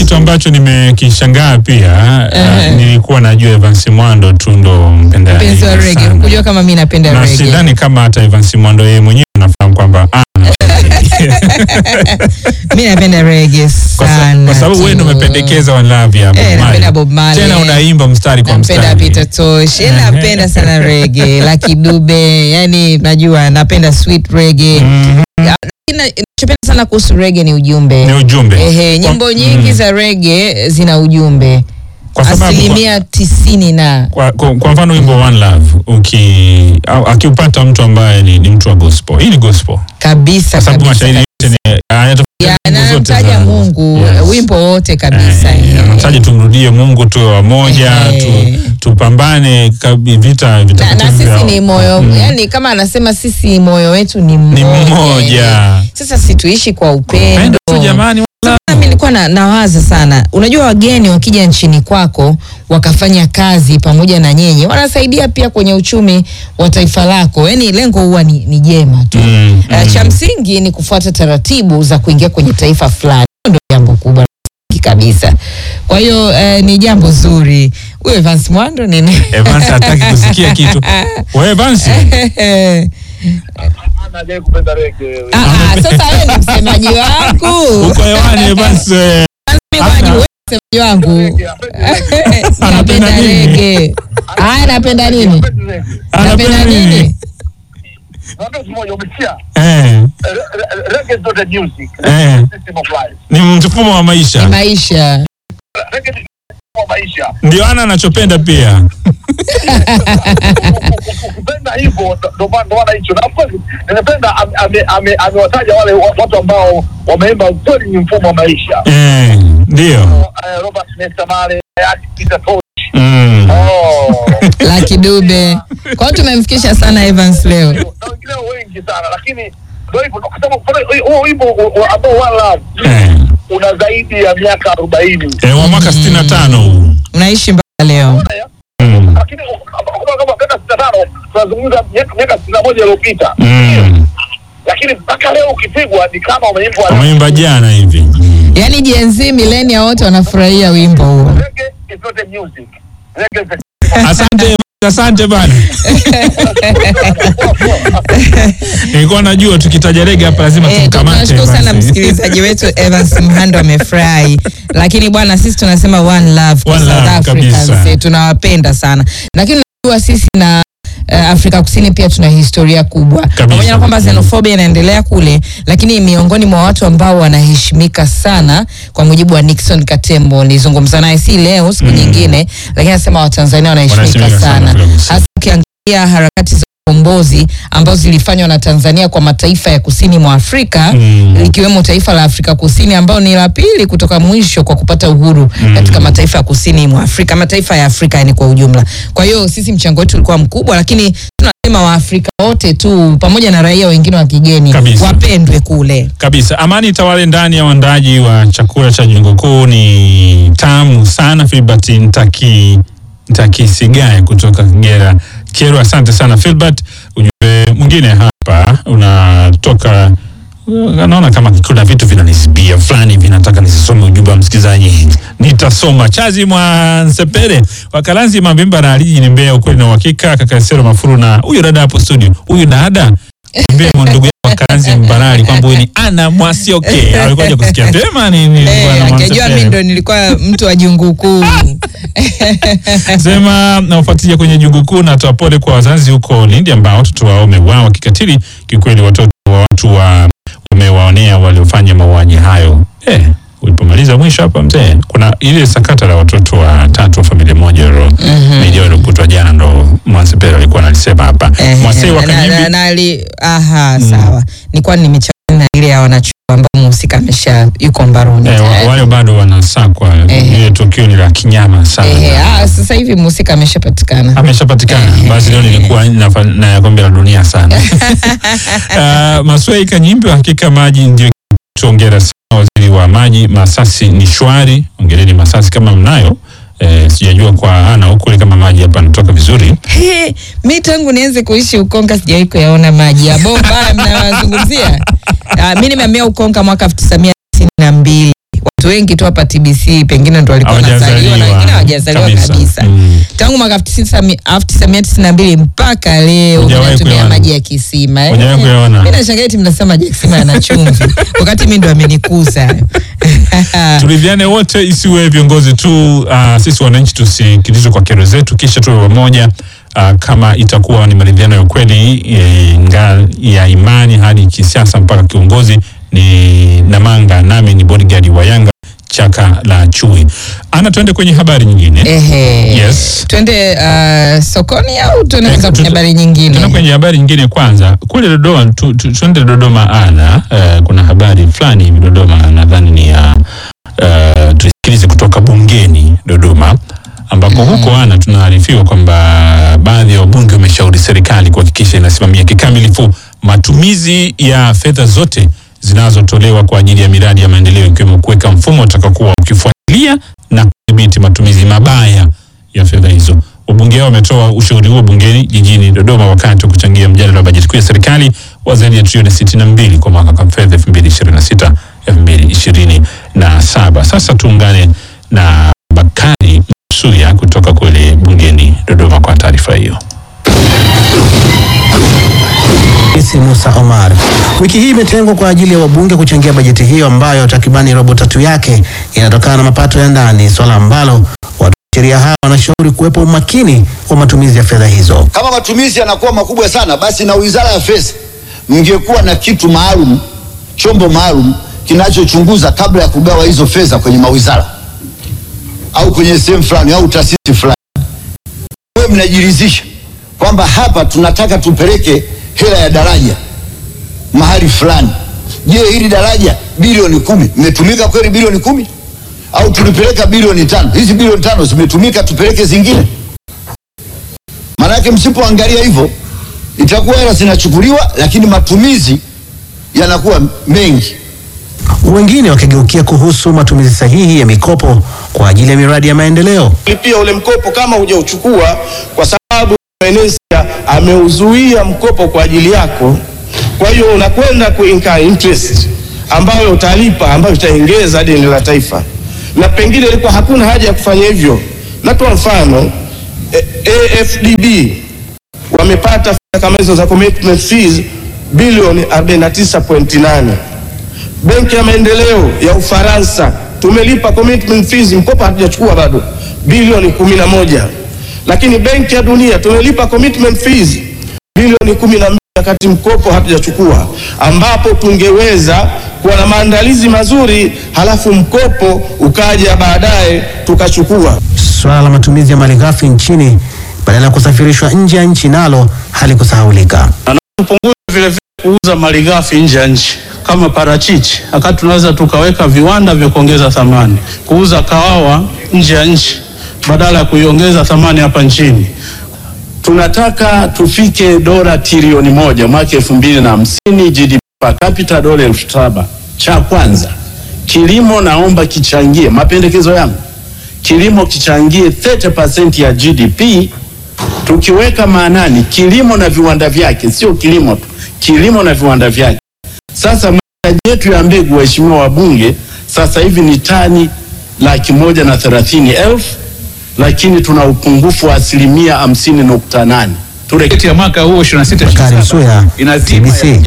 kitu ambacho nimekishangaa pia Ehe. uh, nilikuwa najua Evans Mwando tu ndo mpenda mpenzi wa reggae rege sana. kujua kama mi napenda na rege sidhani kama hata Evans Mwando yeye mwenyewe anafahamu kwamba ah, mi napenda rege kwa sa- sana kwa sababu wewe ndo tu. umependekeza One Love ya Bob Eh, Marley. napenda Bob Marley. tena unaimba mstari kwa nampenda mstari Peter Tosh Eh, napenda sana rege Lucky Dube yani najua napenda sweet rege Mhm. nachopenda sana kuhusu rege ni ujumbe ni ujumbe Ehe, nyimbo Kwa- nyingi mm. za rege zina ujumbe Kwa sababu- asilimia tisini na kwa, kwa, kwa mfano wimbo One Love uki au- akiupata mtu ambaye ni, ni mtu wa gospel hii ni gospel kabisa kwa sababu kabisa, mashairi yote ni Ya, nyimbo na zote namtaja za- Mungu Yes. wimbo wote kabisa Eh, eh. anataja tumrudie Mungu tuwe wamoja Eh. tu, tupambane kabi- vita na, na vitakatifu vya- sisi ni moyo Mm. yani kama anasema sisi moyo wetu ni ni mmoja, mmoja eh. sasa situishi kwa upendo Pendo tu jamani wala- Sasa mimi nilikuwa na, nawaza sana unajua wageni wakija nchini kwako wakafanya kazi pamoja na nyenye wanasaidia pia kwenye uchumi wa taifa lako yani lengo huwa ni, ni jema tu Mm, Eh, mm. cha msingi ni kufuata taratibu za kuingia kwenye taifa fulani Hilo ndio jambo kubwa la msingi kabisa kwa hiyo eh, ni jambo zuri huyo Evans Mwando nini Evans hataki kusikia kitu wewe Evans Anaje kupenda rege. Ah, ah, sasa wewe ni msemaji wangu uko hewani Evans eh, Mimi kwa jibu, wewe ni msemaji wangu Anapenda napenda nini? rege haya napenda nini napenda nini Naambia siku moja umesikia? eh, Re- re- Reggae is not a music. Eh. System of life. ni mfumo wa ni maisha maisha Reggae ni mfumo wa maisha. ndio ana anachopenda pia Ukipenda hivyo ndo- ndo maana ndo maana hicho. Na of course nimependa ame- ame- ame- amewataja wale wa- watu ambao wameimba kweli ni mfumo wa maisha. eh, ndio Eh, Robert Nesta Marley, Hayati Peter Tosh. mm. Oh. Lucky Dube kwao tumemfikisha sana Evans leo na wengineo wengi sana lakini ndio hivyo kwa sababu kwa hiyo huo wimbo u- u- ambao One Love eh. una zaidi ya miaka arobaini Eh, wa mwaka 65 huu unaishi mpaka leo mm. lakini kama kama miaka sitini na tano tunazungumza miaka miaka sitini na moja iliyopita mm. lakini mpaka leo ukipigwa ni kama umeimbwa wameimba jana hivi yaani Gen Z milenia wote wanafurahia wimbo huo Reggae is not a music Reggae is a- asante asante bana nilikuwa najua tukitaja rege hapa lazima Eh, tumkamate tunashukuru sana basi. msikilizaji wetu Evans Mhando amefurahi, lakini bwana, sisi tunasema one love kwa One South love Africans, kabisa. eh, tunawapenda sana, lakini unajua sisi na uh, Afrika Kusini pia tuna historia kubwa, pamoja na kwamba xenophobia inaendelea kule, lakini miongoni mwa watu ambao wanaheshimika sana, kwa mujibu wa Nixon Katembo, nilizungumza naye si leo, siku nyingine, lakini anasema Watanzania wanaheshimika Wanaheshimika sana sana, Afrika Kusini. hasa ukiangalia harakati za ukombozi ambazo zilifanywa na Tanzania kwa mataifa ya kusini mwa Afrika Mm. likiwemo taifa la Afrika Kusini ambao ni la pili kutoka mwisho kwa kupata uhuru katika mataifa ya kusini mwa Afrika, mataifa ya Afrika yani kwa ujumla. Kwa hiyo sisi mchango wetu ulikuwa mkubwa, lakini tunasema Waafrika wote tu pamoja na raia wengine wa kigeni Kabisa. wapendwe kule. kabisa amani tawale ndani ya uandaji wa chakula cha jengo kuu ni tamu sana filbert ntaki ntakisigae kutoka kigera kero asante sana filbert ujumbe mwingine hapa unatoka naona kama kuna vitu vinanisibia fulani vinataka nisisome ujumbe wa msikilizaji nitasoma chazi mwa nsepere wakalanzi mavimba na aliji ni mbea ukweli na uhakika kakasero mafuru na huyu dada hapo studio huyu dada mbea ndugu yako wakalanzi mbarali kwamba huyu ni ana mwasioke alikuwa haja kusikia vyema ni ni Eh, bwana akijua Mwansepere. mimi ndo nilikuwa mtu wa jungu kuu. sema nawafuatilia kwenye jungu kuu na toa pole kwa wazazi huko Lindi ambao watoto wao wameuawa kikatili. Kiukweli watoto wa watu wa wamewaonea waliofanya mauaji hayo. Eh, ulipomaliza mwisho hapa mzee, kuna ile sakata la watoto wa tatu wa familia moja ro video iliyokutwa jana, ndo Mwansepere alikuwa analisema hapa. Eh, Mwasei wa na- na- Kanyimbi na ali- aha, sawa. Nilikuwa nimechanganya na ile ya wanachuo ambao mhusika amesha yuko mbaroni. eh, wa- tayari. wale bado wanasakwa. Eh. Ile tukio ni la kinyama sana. Ehe, ah, sasa hivi mhusika ameshapatikana. ameshapatikana basi leo nilikuwa nafa- na ya kombe la dunia sana uh, maswei kanyimbi hakika maji ndio tuongera sana waziri wa maji masasi ni shwari ongereni masasi kama mnayo eh, sijajua kwa ana huku kama maji hapa anatoka vizuri He, mi tangu nianze kuishi Ukonga sijawahi kuyaona maji ya bomba haya mnayozungumzia. Ah, mi nimehamia Ukonga mwaka elfu tisa mia tisini na mbili watu watu wengi tu hapa TBC pengine ndo walikuwa wanazaliwa na wengine hawajazaliwa Kabisa. kabisa, Mm. tangu mwaka 1992 mpaka leo Hujawahi mnatumia kuyaona? maji ya kisima eh. Hujawahi kuyaona? Mimi nashangaa eti mnasema maji ya kisima yana chumvi wakati mimi ndo amenikuza turidhiane wote, isiwe viongozi tu. Uh, sisi wananchi tusikilizwe kwa kero zetu, kisha tuwe pamoja. Uh, kama itakuwa ni maridhiano ya kweli e, nga ya imani hadi kisiasa mpaka kiongozi ni Namanga, nami ni bodyguard wa Yanga chaka la chui. Ana, tuende kwenye habari nyingine. Ehe. Yes. Twende uh, sokoni au tuende Eh, kwanza kwenye tu- habari Tuende nyingine? kwenye habari nyingine kwanza. Kule Dodoma tu, tu, tuende Dodoma ana uh, kuna habari fulani hivi Dodoma, nadhani ni ya uh, tusikilize kutoka bungeni Dodoma ambako huko ana tunaarifiwa kwamba baadhi ya wabunge wameshauri serikali kuhakikisha inasimamia kikamilifu matumizi ya fedha zote zinazotolewa kwa ajili ya miradi ya maendeleo ikiwemo kuweka mfumo utakaokuwa ukifuatilia na kudhibiti matumizi mabaya ya fedha hizo. Wabunge hao wametoa ushauri huo bungeni jijini Dodoma wakati wa kuchangia mjadala wa bajeti kuu ya serikali wa zaidi ya trilioni 62 kwa mwaka wa fedha 2026 2027. Sasa tuungane na Bakari Msuya kutoka kule bungeni Dodoma kwa taarifa hiyo. Rais Musa Omar. Wiki hii imetengwa kwa ajili ya wabunge kuchangia bajeti hiyo ambayo takribani robo tatu yake inatokana na mapato ya ndani, swala ambalo watu wa sheria hao wanashauri kuwepo umakini wa matumizi ya fedha hizo. Kama matumizi yanakuwa makubwa sana, basi na wizara ya fedha mngekuwa na kitu maalum, chombo maalum kinachochunguza kabla ya kugawa hizo fedha kwenye mawizara au kwenye sehemu fulani au taasisi fulani. Wewe mnajiridhisha kwamba hapa tunataka tupeleke hela ya daraja mahali fulani. Je, hili daraja bilioni kumi imetumika kweli bilioni kumi au tulipeleka bilioni tano? Hizi bilioni tano zimetumika, tupeleke zingine? Maanake msipoangalia hivyo itakuwa hela zinachukuliwa, lakini matumizi yanakuwa mengi. Wengine wakigeukia kuhusu matumizi sahihi ya mikopo kwa ajili ya miradi ya maendeleo. lipia ule mkopo kama hujauchukua, kwa sababu meneja ameuzuia mkopo kwa ajili yako. Kwa hiyo unakwenda kuinka interest ambayo utalipa, ambayo itaongeza deni la taifa, na pengine ilikuwa hakuna haja ya kufanya hivyo. Natoa mfano eh, AFDB wamepata fedha kama hizo za commitment fees bilioni 49.8 Benki ya Maendeleo ya Ufaransa tumelipa commitment fees, mkopo hatujachukua bado, bilioni kumi na moja. Lakini Benki ya Dunia tumelipa commitment fees bilioni kumi na mbili wakati mkopo hatujachukua, ambapo tungeweza kuwa na maandalizi mazuri, halafu mkopo ukaja baadaye tukachukua. Swala la matumizi ya malighafi nchini badala ya kusafirishwa nje ya nchi nalo halikusahaulika. tupunguze vile vile kuuza malighafi nje ya nchi kama parachichi, wakati tunaweza tukaweka viwanda vya kuongeza thamani, kuuza kahawa nje ya nchi badala ya kuiongeza thamani hapa nchini. tunataka tufike dola trilioni moja mwaka elfu mbili na hamsini GDP per capita dola elfu saba. Cha kwanza kilimo, naomba kichangie, mapendekezo yangu, kilimo kichangie 30% ya GDP, tukiweka maanani kilimo na viwanda vyake, sio kilimo tu, kilimo na viwanda vyake. Sasa mahitaji yetu ya mbegu, waheshimiwa wabunge, sasa hivi ni tani laki moja na thelathini elfu lakini tuna upungufu wa asilimia hamsini nukta nane. Bajeti ya mwaka huu 26 Bakari Msuya, inazima TBC.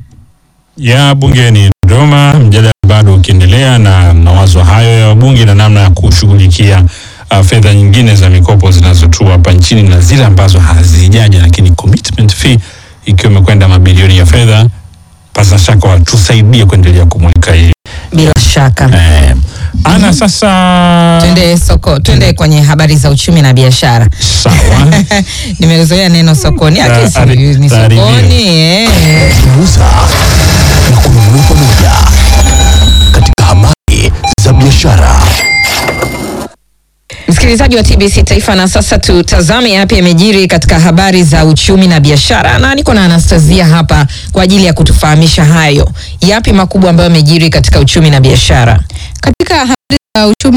ya bungeni Dodoma, mjadala bado ukiendelea na mawazo hayo ya wabunge na namna ya kushughulikia uh, fedha nyingine za mikopo zinazotua hapa nchini na zile ambazo hazijaja, lakini commitment fee ikiwa imekwenda mabilioni ya fedha, pasa shaka watusaidie kuendelea kumulika hili Bila shaka. eh, ana sasa Twende soko, twende kwenye habari za uchumi na biashara. sawa Nimezoea neno sokoni, Ta- akisi ari- ni taarifia. sokoni eh. kuuza na kununua pamoja katika habari za biashara. Msikilizaji wa TBC Taifa, na sasa tutazame yapi yamejiri katika habari za uchumi na biashara, na niko na Anastasia hapa kwa ajili ya kutufahamisha hayo, yapi makubwa ambayo yamejiri katika uchumi na biashara. Katika habari za uchumi na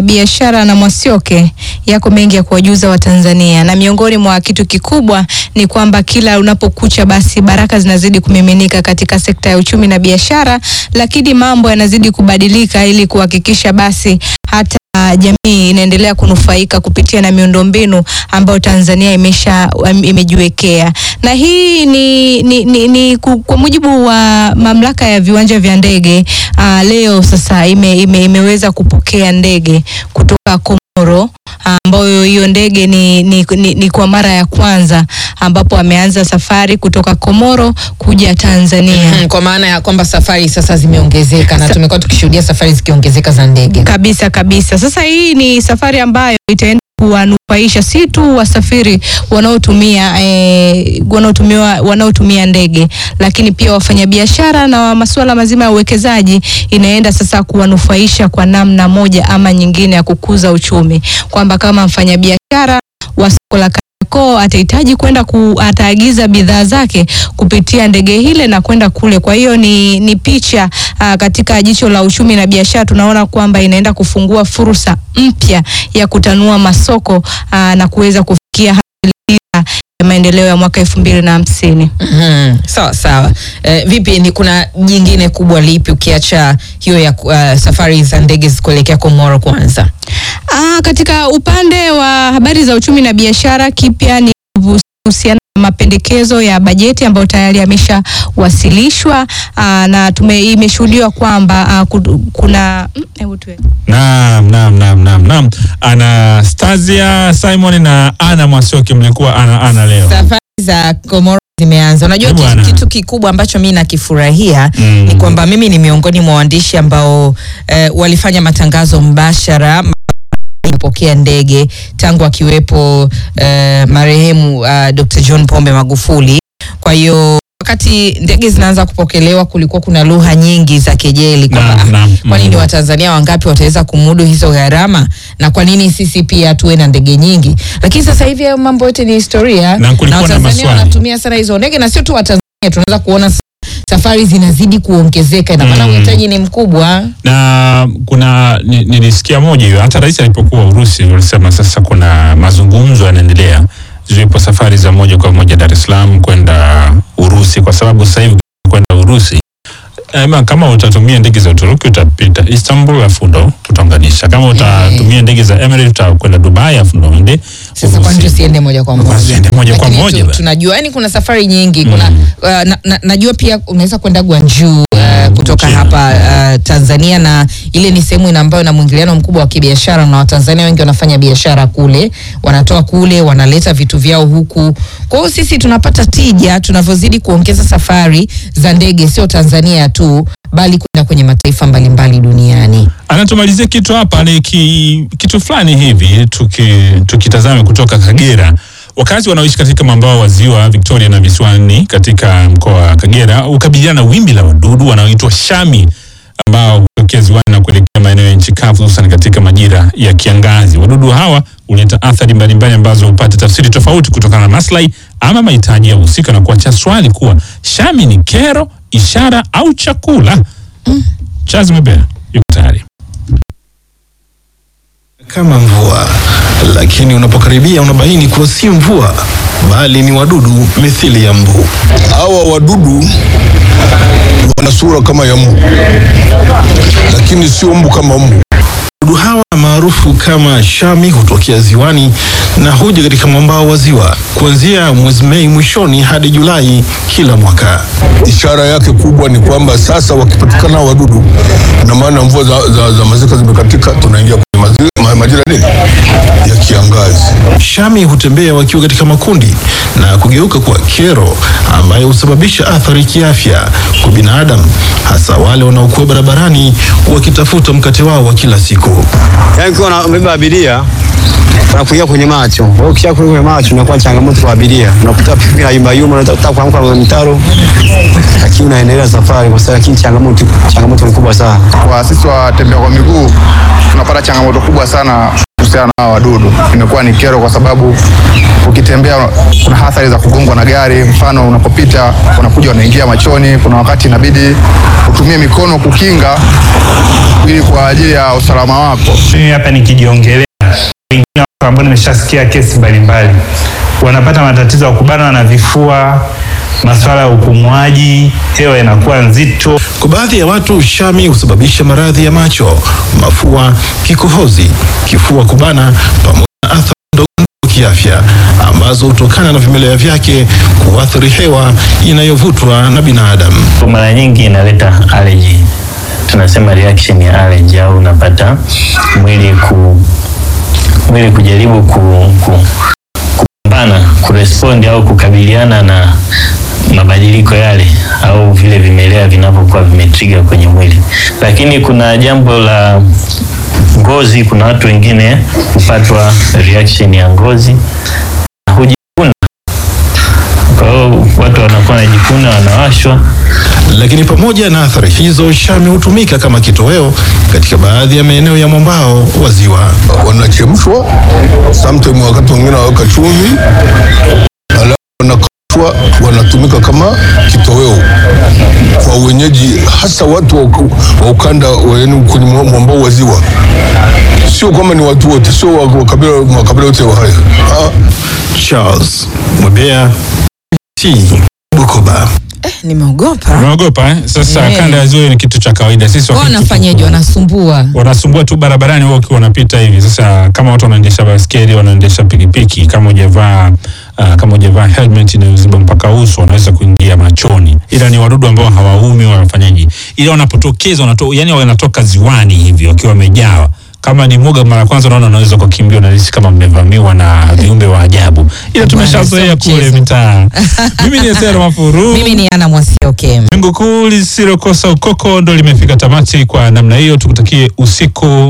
biashara na Mwasioke yako mengi ya kuwajuza Watanzania, na miongoni mwa kitu kikubwa ni kwamba kila unapokucha basi baraka zinazidi kumiminika katika sekta ya uchumi na biashara, lakini mambo yanazidi kubadilika ili kuhakikisha basi hata uh, jamii inaendelea kunufaika kupitia na miundombinu ambayo Tanzania imesha um, imejiwekea na hii ni, ni, ni, ni ku- kwa mujibu wa mamlaka ya viwanja vya ndege uh, leo sasa ime, ime, imeweza kupokea ndege kutoka Komoro ambayo hiyo ndege ni, ni, ni, ni kwa mara ya kwanza ambapo ameanza safari kutoka Komoro kuja Tanzania. Mhm, kwa maana ya kwamba safari sasa zimeongezeka na tumekuwa tukishuhudia safari zikiongezeka za ndege. Kabisa kabisa. Sasa hii ni safari ambayo itaenda kuwanufaisha si tu wasafiri wanaotumia eh, wanaotumiwa wanaotumia ndege, lakini pia wafanyabiashara na wa masuala mazima ya uwekezaji. Inaenda sasa kuwanufaisha kwa namna moja ama nyingine ya kukuza uchumi, kwamba kama mfanyabiashara wa soko la Kariakoo atahitaji kwenda ku, ataagiza bidhaa zake kupitia ndege hile na kwenda kule. Kwa hiyo ni, ni picha aa, katika jicho la uchumi na biashara tunaona kwamba inaenda kufungua fursa mpya ya kutanua masoko aa, na kuweza kufikia hali dira ya maendeleo ya mwaka elfu mbili na hamsini. Mhm, sawa sawa. Eh, vipi ni kuna jingine kubwa lipi ukiacha hiyo ya uh, safari za ndege kuelekea Komoro kwanza? Ah, katika upande wa habari za uchumi na biashara, kipya ni kuhusiana na mapendekezo ya bajeti ambayo tayari yameshawasilishwa ah, na tume imeshuhudiwa kwamba ah, kudu- kuna mm, hebu tuwe- Naam, naam, naam, naam, naam. Anastasia Simon na Ana Mwasioki mlikuwa ana ana leo. Safari za Komoro zimeanza. Unajua Eh, kitu, bwana. kitu kikubwa ambacho mi nakifurahia Mm. ni kwamba mimi ni miongoni mwa waandishi ambao eh, walifanya matangazo mbashara kupokea ndege tangu akiwepo eh, marehemu uh, Dr. John Pombe Magufuli. Kwa hiyo wakati ndege zinaanza kupokelewa kulikuwa kuna lugha nyingi za kejeli kwamba Naam, naam. "Ah, kwa nini Mm. Watanzania wangapi wataweza kumudu hizo gharama na kwa nini sisi pia tuwe na ndege nyingi? Lakini sasa hivi hayo mambo yote ni historia Na kulikuwa na Watanzania maswali. wanatumia sana hizo ndege na sio tu Watanzania, tunaweza kuona s- safari zinazidi kuongezeka, ina maana Mm. uhitaji ni mkubwa. na kuna ni- nilisikia moja hiyo, hata rais alipokuwa Urusi walisema sasa kuna mazungumzo yanaendelea, ziwepo safari za moja kwa moja Dar es Salaam kwenda Urusi, kwa sababu sasa hivi kwenda Urusi Ema, kama utatumia ndege za Uturuki utapita Istanbul alafu ndo utaunganisha. Kama utatumia ndege za Emirates utakwenda Dubai alafu ndo uende Sasa kwani Urusi. tusiende moja kwa Kwani moja? tusiende moja kwa Lakini moja tu- bana? tunajua yani kuna safari nyingi kuna uh, na, na, najua pia unaweza kwenda Gwangju uh, kutoka China. hapa uh, Tanzania na ile ni sehemu ina- ambayo ina mwingiliano mkubwa wa kibiashara na Watanzania wengi wanafanya biashara kule, wanatoa kule, wanaleta vitu vyao huku. Kwa hiyo sisi tunapata tija tunavyozidi kuongeza safari za ndege, sio Tanzania tu bali kwenda kwenye mataifa mbalimbali duniani. anatumalizia kitu hapa ni ki, kitu fulani hivi tuki, tukitazame kutoka Kagera. Wakazi wanaoishi katika mwambao wa ziwa Victoria na visiwani katika mkoa wa Kagera hukabiliana na wimbi la wadudu wanaoitwa shami ambao hutokea ziwani na kuelekea maeneo ya nchi kavu hususan katika majira ya kiangazi. Wadudu hawa huleta athari mbalimbali ambazo hupata tafsiri tofauti kutokana na maslahi ama mahitaji ya husika na kuacha swali kuwa shami ni kero, ishara au chakula. Charles Mebea yuko tayari. kama mvua, lakini unapokaribia unabaini kuwa si mvua bali ni wadudu mithili ya mbu. Hawa wadudu wana sura kama ya mbu, lakini sio mbu kama mbu. Wadudu hawa maarufu kama shami hutokea ziwani na huja katika mwambao wa ziwa kuanzia mwezi Mei mwishoni hadi Julai kila mwaka. Ishara yake kubwa ni kwamba sasa wakipatikana hawa wadudu, na maana mvua za, za, za masika zimekatika, tunaingia kwenye majira, ma- majira nini ya kiangazi. Shami hutembea wakiwa katika makundi na kugeuka kuwa kero ambayo husababisha athari kiafya kwa binadamu, hasa wale wanaokuwa barabarani wakitafuta mkate wao wa kila siku. Yaani ukiwa unabeba abiria unakuingia kwenye macho. Kwa hiyo ukisha kwenye macho inakuwa changamoto kwa abiria. Unakuta pikipiki na yumba yumba, unataka kuamka kwenye mtaro, lakini unaendelea safari kwa sababu, lakini changamoto changamoto ni kubwa sana. Kwa sisi watembea kwa miguu tunapata changamoto kubwa sana kuhusiana na hawa wadudu. Imekuwa ni kero kwa sababu ukitembea kuna athari za kugongwa na gari. Mfano, unapopita wanakuja wanaingia machoni. Kuna wakati inabidi utumie mikono kukinga ili kwa ajili ya usalama wako. Mimi hapa nikijiongelea wengine watu ambao nimeshasikia kesi mbalimbali wanapata matatizo ya kubanwa na vifua, masuala ya upumuaji, hewa inakuwa nzito. Kwa baadhi ya watu shami husababisha maradhi ya macho, mafua, kikohozi, kifua kubana pamoja na athari ndogo ndogo kiafya ambazo hutokana na vimelea vyake kuathiri hewa inayovutwa na binadamu. Mara nyingi inaleta allergy, tunasema reaction ya allergy, au unapata mwili ku mwili kujaribu ku, ku, kupambana kurespond au kukabiliana na mabadiliko yale au vile vimelea vinavyokuwa vimetriga kwenye mwili. Lakini kuna jambo la ngozi, kuna watu wengine hupatwa reaction ya ngozi hujikuna. Kwa hiyo watu wanakuwa wanajikuna, wanawashwa. Lakini pamoja na athari hizo, shami hutumika kama kitoweo katika baadhi ya maeneo ya mwambao wa ziwa. wanachemshwa, sometime wakati wengine waweka chumvi, alafu wanakaushwa, wanatumika kama kitoweo kwa wenyeji, hasa watu wa uka- wa ukanda wa- yaani kwenye mwa- mwambao wa ziwa. Sio kwamba ni watu wote, sio wa wa kabila makabila yote wa haya. Ah. Charles Mwebea, T Bukoba. Nimeogopa. Unaogopa eh? Sasa Eh. kanda ya ziwa ni kitu cha kawaida. Sisi Wao wakati wanafanyaje? Wanasumbua. wanasumbua tu barabarani wao ukiwa wanapita hivi. Sasa kama watu wanaendesha baskeli, wanaendesha pikipiki, kama hujavaa uh, kama hujavaa helmet inayoziba mpaka uso, wanaweza kuingia machoni, ila ni wadudu ambao hawaumi, wanafanyaje? Ila wanapotokeza wanato, yani wanatoka ziwani hivi wakiwa wamejawa kama ni mwoga mara ya kwanza, unaona unaweza kukimbia, unahisi kama mmevamiwa na viumbe wa ajabu, ila tumeshazoea kule mitaa. Mimi ni Esero Mafuru. Mimi ni Ana Mwasioke. Jungu kuu lisilokosa ukoko ndo limefika tamati kwa namna hiyo. Tukutakie usiku